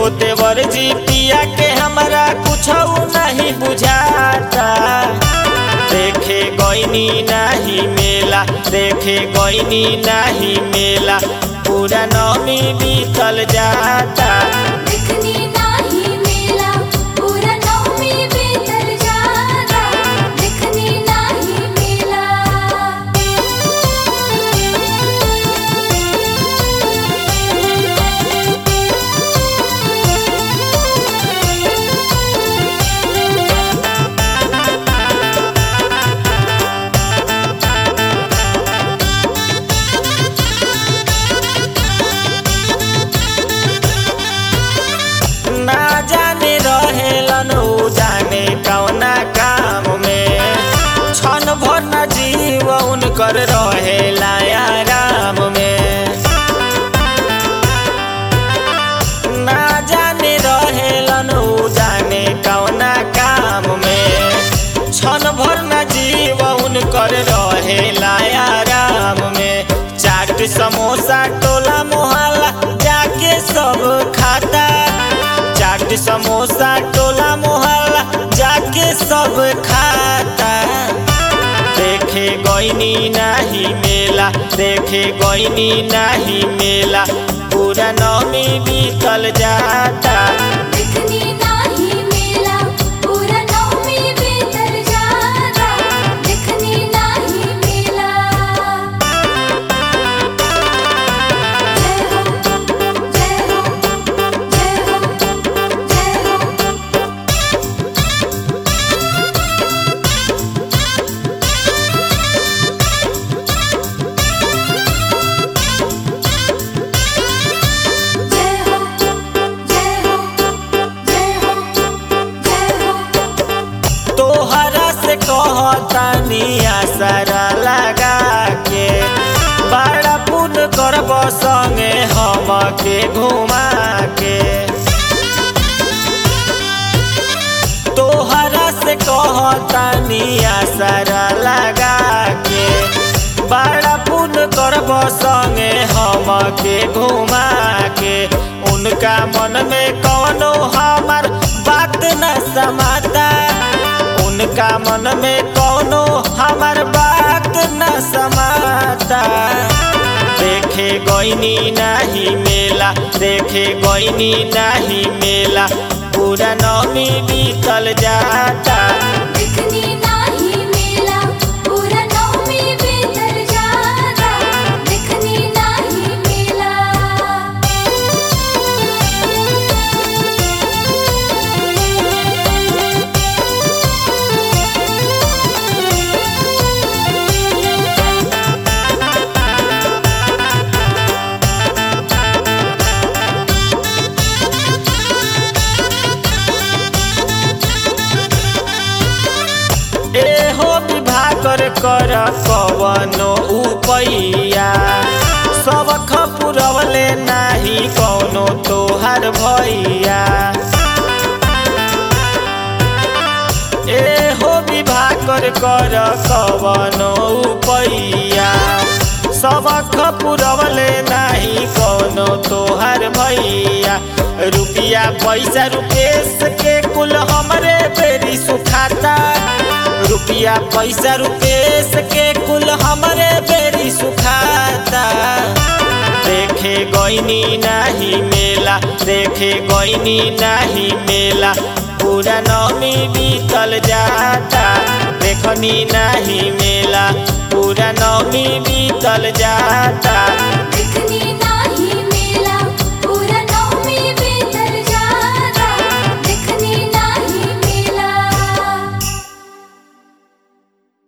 हो देवर जी पिया के हमरा कुछ नहीं बुझाता देखे गईनी नहीं मेला देखे गईनी नहीं मेला पूरा नौमी बीतल जाता दिखनी नाही मेला पूरा नवमी बीतल जाता दिखनी नाही मेला ना जाने रहेलन उ जाने कौना काम में क्षण भर न जीव उनकर रहेला आराम में ना जाने रहेलन उ जाने कौना काम में क्षण भर न जीव उनकर रहेला आराम में चाट समोसा टोला मोहल्ला जाके सब खाता चाट समोसा टोला मोहल्ला जाके सब खाता देखे गईनी नाही मेला देखे गईनी नाही मेला पूरा नौमी बीतल जाता दिखनी नाही मेला पूरा नवमी बीतल जाता दिखनी नाही मेला जय हो जय हो जय हो जय हो जय हो जय हो जय हो जय हो तोहरा से कहतानी आसरा लगा के बड़ा पुन करब संगे हम के घुमा के तोहरा से कहतानी आसरा लगा के बड़ा पुन करब संगे हम के घुमा के उनका मन में कौनो हमार बात न समाता उनका मन में कौनो हमार बात न समाता देखे गईनी नहीं मेला देखे गईनी नहीं मेला पूरा नौमी बीतल जाता दिखनी नाही मेला पूरा नवमी बीतल जाता दिखनी नाही मेला एहो विभाकर कर कवनो उपैया सब खपुरवले नाही कौनो तोहार भैया एहो विभाकर कर कवनो उपैया सब खपुरवले नाही कौनो तोहार भैया रुपिया पैसा रुपेश के कुल हमरे बेरी सुखाता रुपिया पैसा रुपेश के कुल हमरे बेरी सुखाता देखे गईनी नाही मेला देखे गईनी नाही मेला पूरा नौमी बीतल जाता देखनी नाही मेला पूरा नौमी बीतल जाता